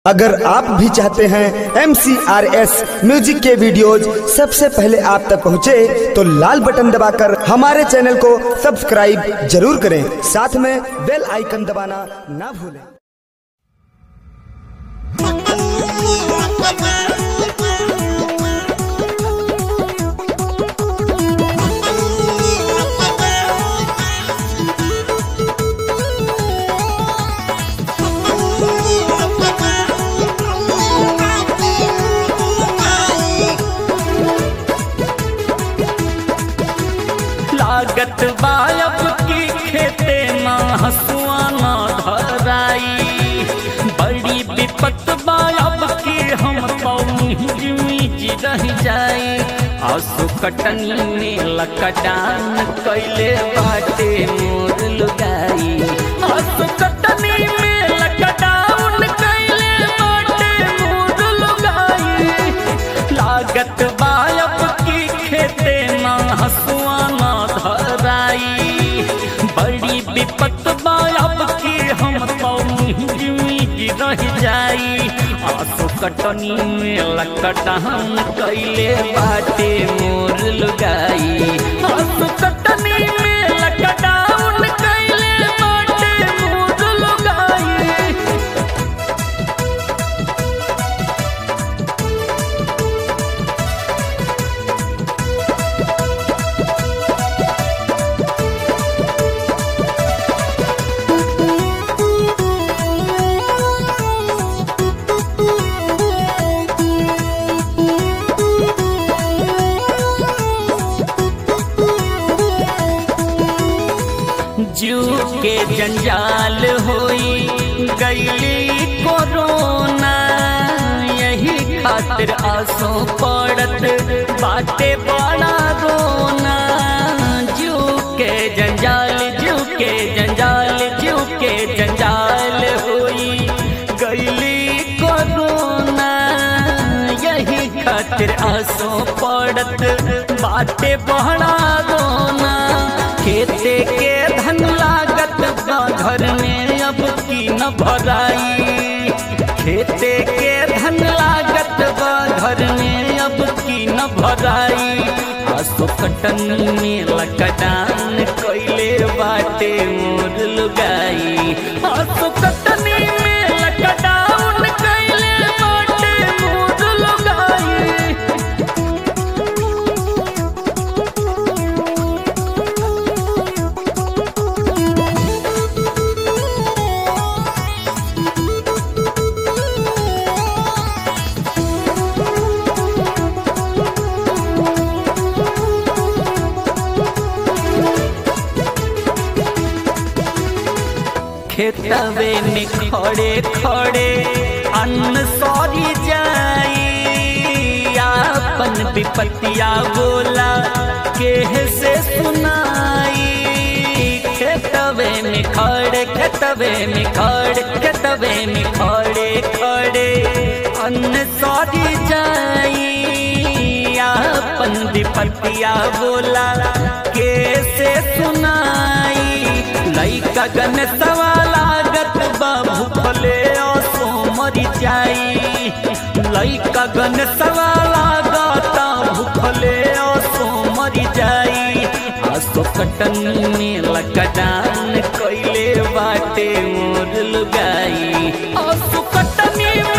अगर आप भी चाहते हैं एम म्यूजिक के वीडियोज सबसे पहले आप तक पहुंचे, तो लाल बटन दबाकर हमारे चैनल को सब्सक्राइब जरूर करें साथ में बेल आइकन दबाना ना भूलें लागत बायब की खेते ना हसुआ ना धराई बड़ी विपत बायब की हम पौजी रह जाई आंसू कटनी में लकडान कैले बाटे मोर लुगाई आंसू कटनी में लकडान कैले बाटे मोर लुगाई लागत बायब की खेते ना हसुआ ना धराई बड़ी विपत बायब की हम पौजी रह जाई आंसू कटनी में लकटान कैले बाटे मोर लुगाई आंसू कटनी में लकटान कैले बाटे मोर लुगाई जू के जंजाल होई गईली कोरोना यही खातिर आंसू पड़त बाटे बड़ा रोना जू के जंजाल जू के जंजाल जू के जंजाल होई गईली कोरोना यही खातिर आंसू पड़त बाटे बड़ा रोना खेते के धन लागत बा घर में अब की न भराई खेते के धन लागत बा घर में अब की न भराई आसो कटन में लकडान कोइले बाटे मोर लुगाई आसो कटनी में लकडान कोइले बाटे मोर लुगाई खेतवे में खड़े खड़े अन्न सौरी जाई अपन विपतिया बोला केह से सुनाई खेतवे में खड़े खेतवे में खड़े खेतवे में खड़े खड़े अन्न सौरी जाई अपन विपतिया बोला कैसे सुनाई लइका गन सवालागत बाबू फले सो मरी जाई लइका गन सवालागत भूखले सो मरी जाई आसो कटन में लकडान कैले बाटे मोर लुगाई आसो कटनी में